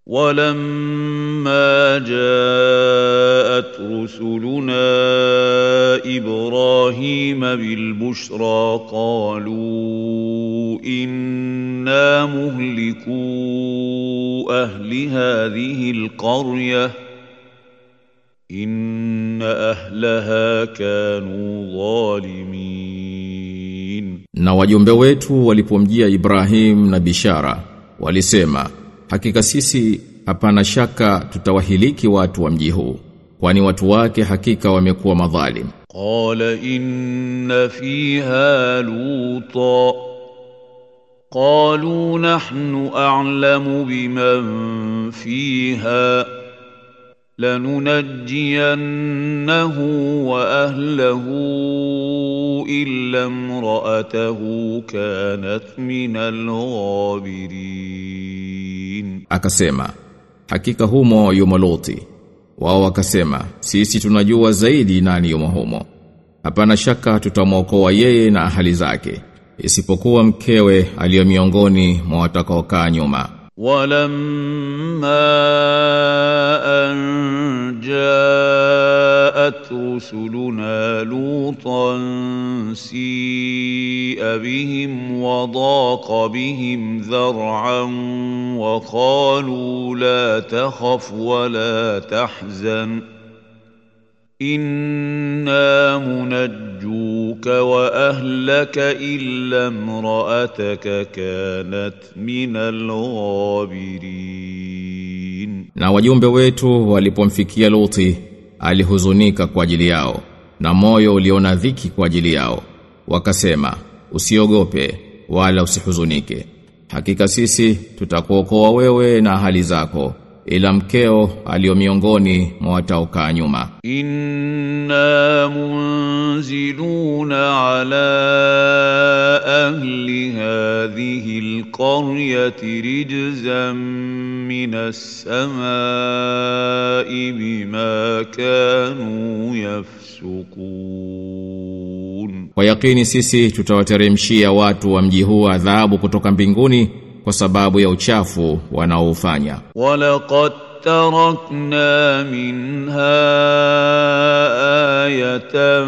ولما جاءت رسلنا ابراهيم بالبشرى قالوا انا مهلكو اهل هذه القريه ان اهلها كانوا ظالمين Na wajumbe wetu walipomjia Ibrahim na bishara walisema hakika sisi hapana shaka tutawahiliki watu wa mji huu kwani watu wake hakika wamekuwa madhalim قال إن فيها لوطا قالوا نحن أعلم بمن فيها لننجينه وأهله إلا امرأته كانت من الغابرين akasema hakika humo yumo Loti wao wakasema sisi tunajua zaidi nani yumo humo hapana shaka tutamwokoa yeye na ahali zake isipokuwa mkewe aliyo miongoni mwa watakaokaa nyuma ولما أن جاءت رسلنا لوطا سيء بهم وضاق بهم ذرعا وقالوا لا تخف ولا تحزن إنا منجوك وأهلك إلا امرأتك كانت من الغابرين na wajumbe wetu walipomfikia Loti alihuzunika kwa ajili yao na moyo uliona dhiki kwa ajili yao wakasema usiogope wala usihuzunike hakika sisi tutakuokoa wewe na hali zako ila mkeo aliyo miongoni mwa wataokaa nyuma إنا منزلون على أهل هذه القرية رجزا من السماء بما كانوا يفسقون kwa yakini sisi tutawateremshia watu wa mji huu adhabu kutoka mbinguni kwa sababu ya uchafu wanaoufanya ولقد تركنا منها آية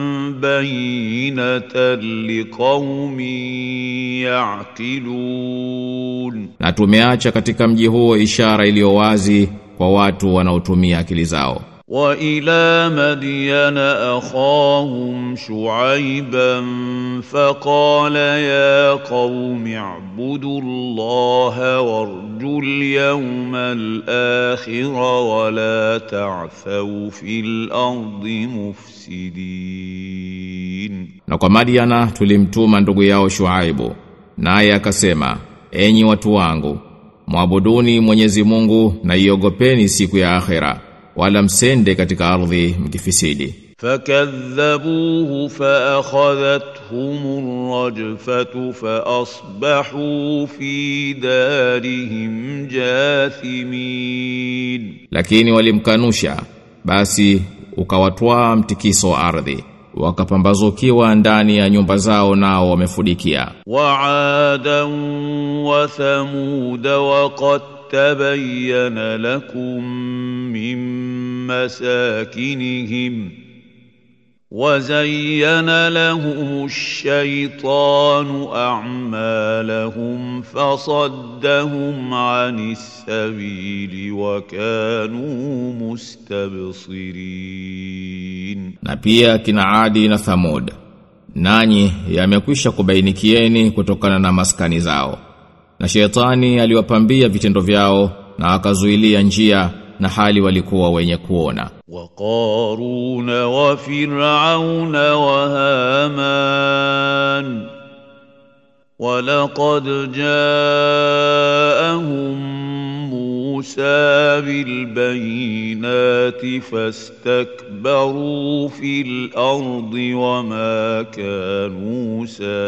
بينة لقوم يعقلون na tumeacha katika mji huo ishara iliyo wazi kwa watu wanaotumia akili zao وإلى مدين أخاهم شعيبا فقال يا قوم اعبدوا الله وارجوا اليوم الآخر ولا تعثوا في الأرض مفسدين na kwa Madiana tulimtuma ndugu yao Shuaibu naye akasema enyi watu wangu mwabuduni Mwenyezi Mungu na iogopeni siku ya akhera wala msende katika ardhi mkifisidi فكذبوه فأخذتهم الرجفة فأصبحوا في دارهم جاثمين lakini walimkanusha basi ukawatwaa mtikiso wa ardhi wakapambazukiwa ndani ya nyumba zao nao wamefudikia وعادا وثمود وقد تبين لكم من مساكنهم وزين لهم الشيطان أعمالهم فصدهم عن السبيل وكانوا مستبصرين na pia kina Adi na Thamud nanyi yamekwisha kubainikieni kutokana na maskani zao na shetani aliwapambia vitendo vyao na akazuilia njia na hali walikuwa wenye kuona وقارون وفرعون وهامان ولقد جاءهم موسى بالبينات فاستكبروا في الأرض وما كانوا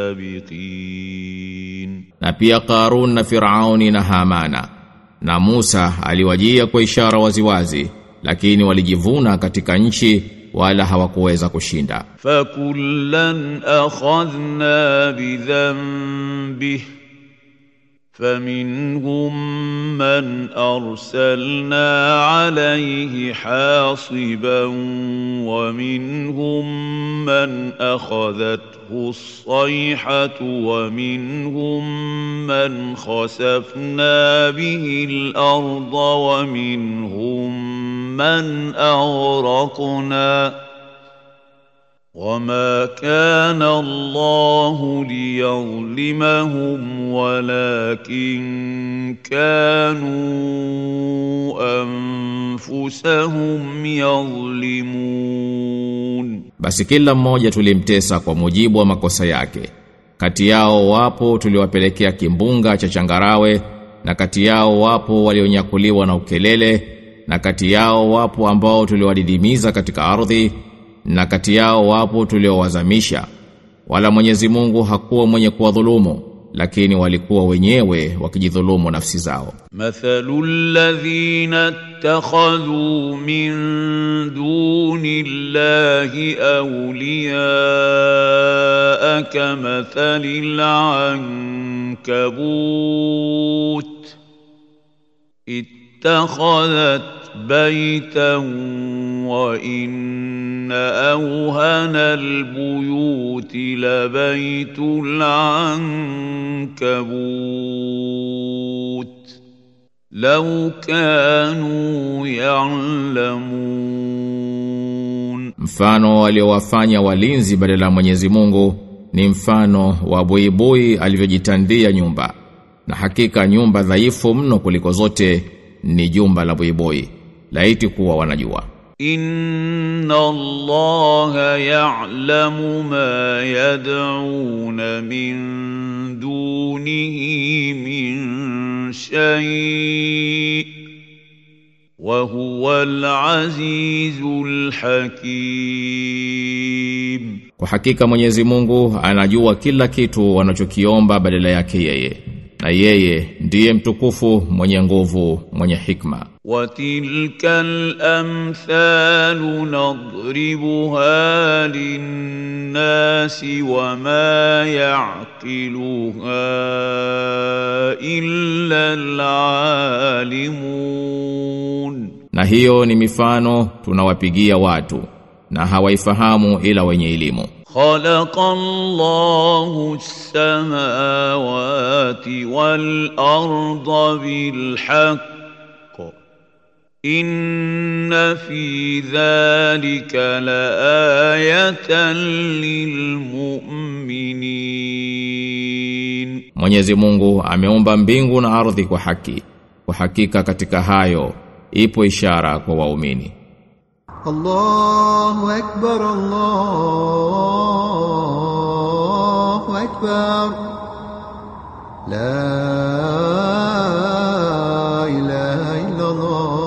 سابقين na pia Qarun na Firauni na Hamana na Musa aliwajia kwa ishara waziwazi lakini walijivuna katika nchi wala hawakuweza kushinda فكلا أخذنا بذنبه فمنهم من أرسلنا عليه حاصبا ومنهم من أخذته الصيحة ومنهم من خسفنا به الأرض ومنهم من أغرقنا وما كان الله ليظلمهم ولكن كانوا أنفسهم يظلمون Basi kila mmoja tulimtesa kwa mujibu wa makosa yake. Kati yao wapo tuliwapelekea kimbunga cha changarawe na kati yao wapo walionyakuliwa na ukelele na kati yao wapo ambao tuliwadidimiza katika ardhi na kati yao wapo tuliowazamisha wala Mwenyezi Mungu hakuwa mwenye kuwadhulumu lakini walikuwa wenyewe wakijidhulumu nafsi zao مثل الذين اتخذوا من دون الله أولياء كمثل العنكبوت اتخذت بيتا وإن أوهن البيوت لبيت العنكبوت لو كانوا يعلمون mfano waliowafanya walinzi badala ya Mwenyezi Mungu ni mfano wa buibui alivyojitandia nyumba na hakika nyumba dhaifu mno kuliko zote ni jumba la buibui laiti kuwa wanajua إن الله يعلم ما يدعون من دونه من شيء وهو العزيز الحكيم Kwa hakika Mwenyezi Mungu anajua kila kitu wanachokiomba badala yake yeye. Na yeye ndiye mtukufu, mwenye nguvu, mwenye hikma. وتلك الأمثال نضربها للناس وما يعقلها إلا العالمون Na hiyo ni mifano tunawapigia watu na hawaifahamu ila wenye elimu. خلق الله السماوات والأرض بالحق إن في ذلك لآية للمؤمنين Mwenyezi Mungu ameumba mbingu na ardhi kwa haki. Kwa hakika katika hayo ipo ishara kwa waumini. الله أكبر الله أكبر لا إله إلا الله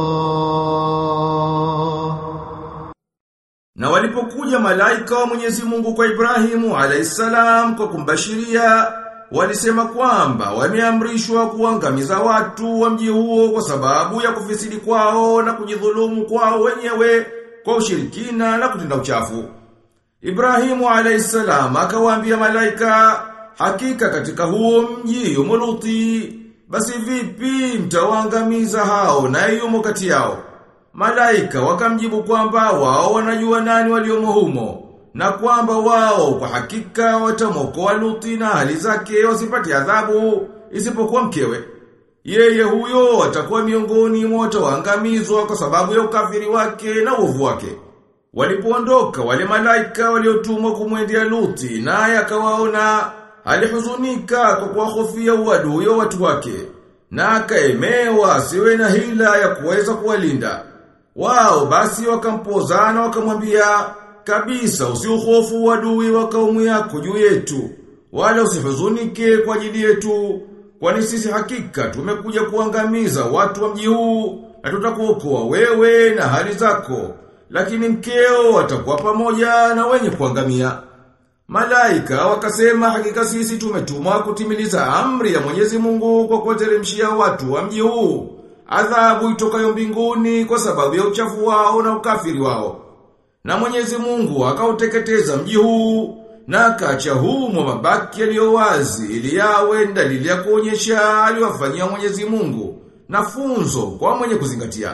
Na walipokuja malaika wa Mwenyezi Mungu kwa Ibrahimu alayhisalam kwa kumbashiria walisema kwamba wameamrishwa kuangamiza watu wa mji huo kwa sababu ya kufisidi kwao na kujidhulumu kwao wenyewe kwa ushirikina na kutenda uchafu. Ibrahimu alayhisalam akawaambia malaika hakika katika huo mji yumo Luti basi vipi mtawaangamiza hao na yumo kati yao Malaika wakamjibu kwamba wao wanajua nani waliomo humo na kwamba wao kwa hakika watamwokoa Luti na hali zake wasipate adhabu isipokuwa mkewe. Yeye huyo atakuwa miongoni mwa wataoangamizwa kwa sababu ya ukafiri wake na uovu wake. Walipoondoka wale malaika waliotumwa kumwendea Luti naye akawaona alihuzunika kwa kuwahofia uadui wa watu wake na akaemewa asiwe na hila ya kuweza kuwalinda. Wao basi wakampozana wakamwambia kabisa usiuhofu uadui wa kaumu yako juu yetu wala usihuzunike kwa ajili yetu kwani sisi hakika tumekuja kuangamiza watu wa mji huu na tutakuokoa wewe na hali zako lakini mkeo atakuwa pamoja na wenye kuangamia Malaika wakasema hakika sisi tumetumwa kutimiliza amri ya Mwenyezi Mungu kwa kuwateremshia watu wa mji huu adhabu itokayo mbinguni kwa sababu ya uchafu wao na ukafiri wao. Na Mwenyezi Mungu akauteketeza mji huu na akacha humo mabaki yaliyo wazi ili yawe dalili ya kuonyesha aliwafanyia Mwenyezi Mungu na funzo kwa mwenye kuzingatia.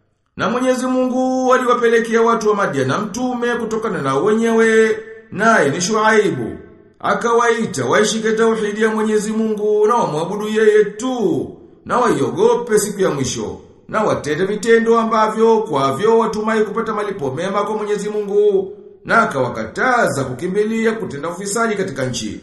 Na Mwenyezi Mungu aliwapelekea watu wa Madiana mtume kutokana na wenyewe naye ni Shuaibu. Akawaita waishike tauhidi ya Mwenyezi Mungu na wamwabudu yeye tu na waiogope siku ya mwisho na watende vitendo ambavyo kwavyo watumai kupata malipo mema kwa Mwenyezi Mungu na akawakataza kukimbilia kutenda ufisadi katika nchi.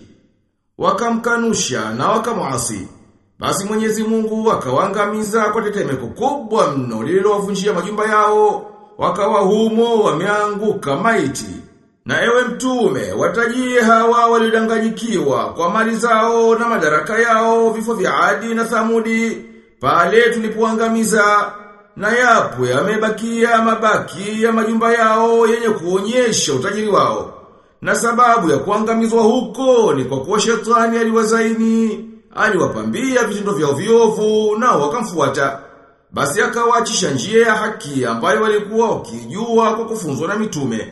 Wakamkanusha na wakamuasi. Basi Mwenyezi Mungu akawaangamiza kwa tetemeko kubwa mno lililowavunjia majumba yao, wakawa humo wameanguka maiti. Na ewe mtume, watajie hawa walidanganyikiwa kwa mali zao na madaraka yao, vifo vya Adi na Thamudi, pale tulipoangamiza na yapo yamebakia mabaki ya majumba yao yenye kuonyesha utajiri wao. Na sababu ya kuangamizwa huko ni kwa kuwa shetani aliwazaini, aliwapambia vitendo vyao viovu na wakamfuata. Basi akawaachisha njia ya haki ambayo walikuwa wakijua kwa kufunzwa na mitume.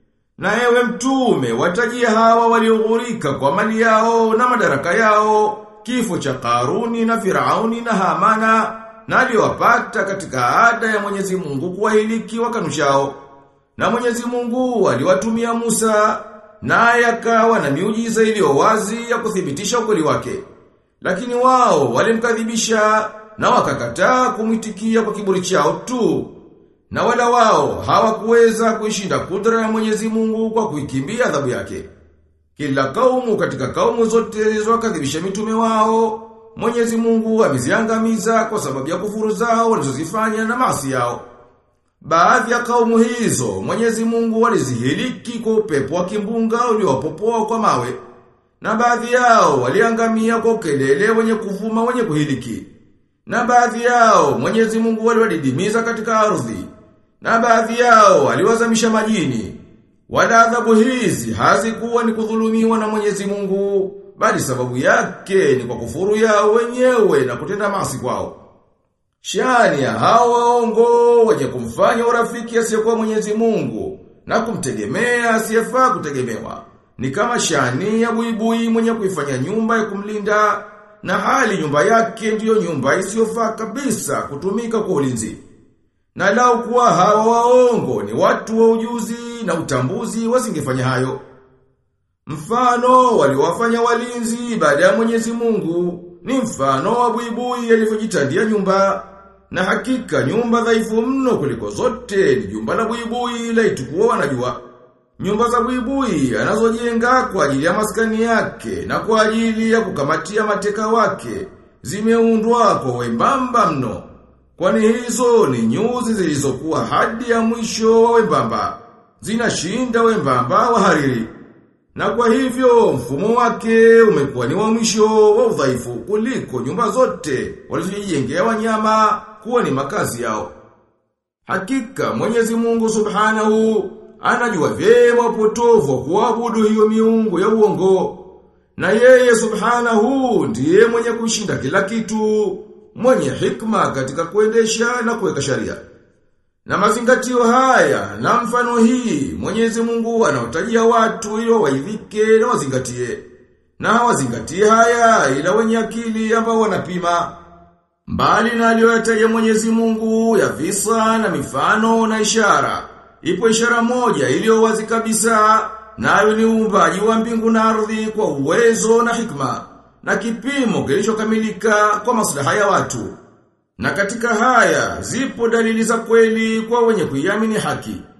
Na ewe mtume, watajia hawa walioghurika kwa mali yao na madaraka yao, kifo cha Karuni na Firauni na Hamana, na aliowapata katika ada ya Mwenyezi Mungu kuwahiliki wakanushao. Na Mwenyezi Mungu aliwatumia Musa, naye akawa na miujiza iliyo wazi ya kuthibitisha ukweli wake. Lakini wao walimkadhibisha na wakakataa kumwitikia kwa kiburi chao tu. Na wala wao hawakuweza kuishinda kudra ya Mwenyezi Mungu kwa kuikimbia adhabu yake. Kila kaumu katika kaumu zote zilizowakadhibisha mitume wao, Mwenyezi Mungu ameziangamiza kwa sababu ya kufuru zao walizozifanya na maasi yao. Baadhi ya kaumu hizo, Mwenyezi Mungu alizihiliki kwa upepo wa kimbunga uliopopoa kwa mawe. Na baadhi yao waliangamia kwa ukelele wenye kuvuma wenye kuhiliki. Na baadhi yao Mwenyezi Mungu aliwadidimiza katika ardhi. Na baadhi yao aliwazamisha majini. Wala adhabu hizi hazikuwa ni kudhulumiwa na Mwenyezi Mungu, bali sababu yake ni kwa kufuru yao wenyewe na kutenda maasi kwao. Shani ya hao waongo wenye kumfanya urafiki asiyekuwa Mwenyezi Mungu na kumtegemea asiyefaa kutegemewa. Ni kama shani ya buibui mwenye kuifanya nyumba ya kumlinda na hali nyumba yake ndiyo nyumba isiyofaa kabisa kutumika kwa ulinzi. Na lau kuwa hawa waongo ni watu wa ujuzi na utambuzi wasingefanya hayo. Mfano waliwafanya walinzi baada ya Mwenyezi Mungu ni mfano wa buibui alivyojitandia nyumba. Na hakika nyumba dhaifu mno kuliko zote ni jumba la buibui la itukuwa wanajua. Nyumba za buibui anazojenga kwa ajili ya maskani yake na kwa ajili ya kukamatia mateka wake zimeundwa kwa wembamba mno. Kwani hizo ni nyuzi zilizokuwa hadi ya mwisho wa wembamba. Zinashinda wembamba wa hariri. Na kwa hivyo mfumo wake umekuwa ni wa mwisho wa udhaifu kuliko nyumba zote walizojijengea wanyama kuwa ni makazi yao. Hakika Mwenyezi Mungu Subhanahu anajua vyema upotovu wa kuabudu hiyo miungu ya uongo. Na yeye Subhanahu ndiye mwenye kushinda kila kitu, mwenye hikma katika kuendesha na kuweka sharia. Na mazingatio haya na mfano hii Mwenyezi Mungu anawatajia watu ili waidhike na wazingatie. Na wazingatie haya ila wenye akili ambao wanapima. Mbali na aliyoyataja Mwenyezi Mungu ya visa na mifano na ishara. Ipo ishara moja iliyo wazi kabisa nayo ni uumbaji wa mbingu na ardhi kwa uwezo na hikma na kipimo kilichokamilika kwa maslaha ya watu. Na katika haya zipo dalili za kweli kwa wenye kuiamini haki.